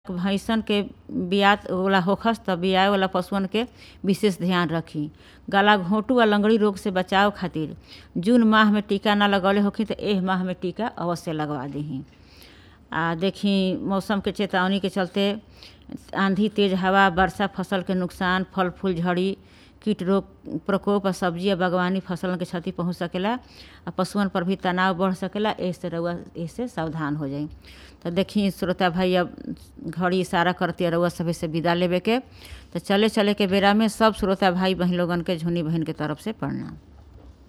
भइसन के बियात वाला होखस त बियाए वाला पशुअन के विशेष ध्यान रखी गला घोंटू आ लगंड़ी रोग से बचाव खातिर जून माह में टीका ना लगवले होखी त एह माह में टीका अवश्य लगवा दीही आ देखी मौसम के चेतावनी के चलते आंधी तेज हवा वर्षा फसल के नुकसान फल फूल झड़ी कीट रोग प्रकोप आ सब्जी आ बागवानी फसलन के क्षति पहुंच सकेला आ पशुअन पर भी तनाव बढ़ सकेला एसे रउआ एसे सावधान हो जाई तो देखी श्रोता भाई अब घड़ी इशारा करती रउआ सभी से विदा लेवे के तो चले चले के बेरा में सब श्रोता भाई बहन लोगन के झुनी बहन के तरफ से प्रणाम